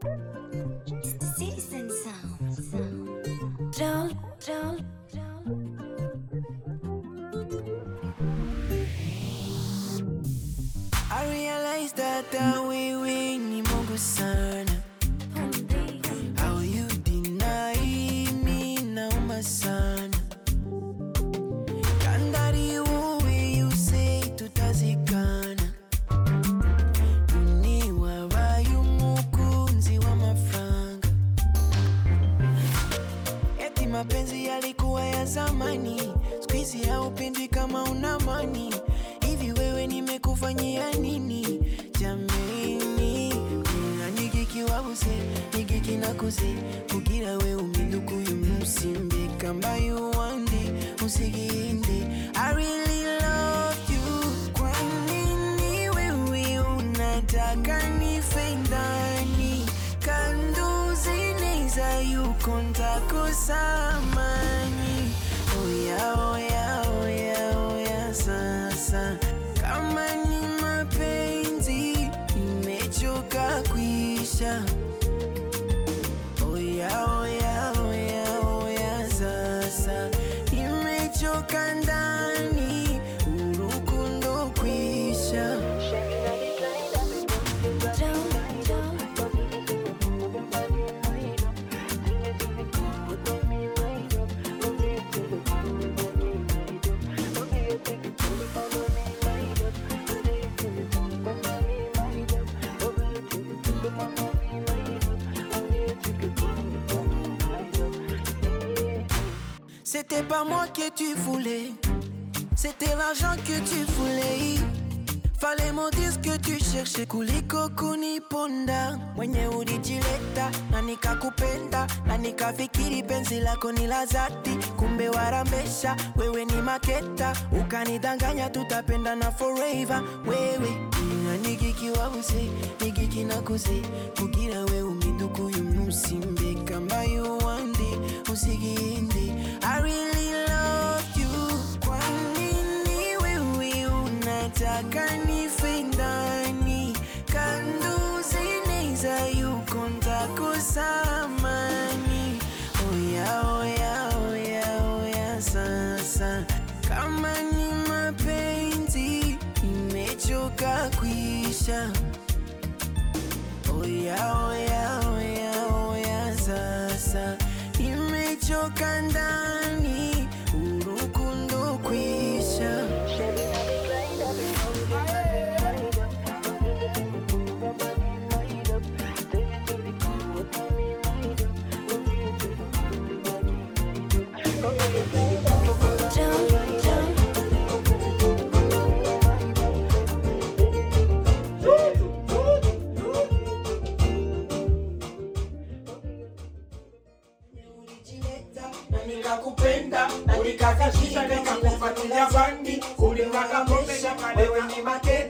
Citizen sound. sound. Roll, roll, I realize that the way we ni Mungu sana. How you deny me nauma sana. Kandari uwe you say tutazikana. Uni wabaye umukunzi w'amafaranga. Eti mapenzi yalikuwa ya zamani, squeeze haupendwi kama una mani. Hivi wewe nimekufanyia nini jameni? Kuna nigikiwabuze nigikinakuze kugira we uminduka uyu munsi mbega mbaye uwandi usiginde I really love you kwa nini wewe unataka nife ndani kanduzi neza yuko ntakusamani oya oya oya oya sasa kama ni mapenzi nimechoka kuisha oya oya oya oya sasa nimechoka ndani urukundo kwisha roll, roll. C'était pas moi que tu voulais, c'était l'argent que tu voulais. Fallait me dire ce que tu cherchais kuliko kuniponda mwenye ulijileta na nikakupenda na nikafikiri penzi lako ni la dhati, kumbe warambesha wewe ni maketa, ukanidanganya tutapenda na forever. Wewe inga nigikiwabuze nigikinakuze kugira we uminduka uyu munsi mbega mbaye uwandi usiginde I really love you kwa nini wewe unataka nife ndani kanduzi neza yuko ntakusamani oya oya oya oya sasa kama ni mapenzi imechoka kuisha oya oya oya oya sasa imechoka ndani urukundo kwisha Roll, roll. na nikakupenda na nikakashisha nikakufuatilia bandi ulikaka pombe wewe ni make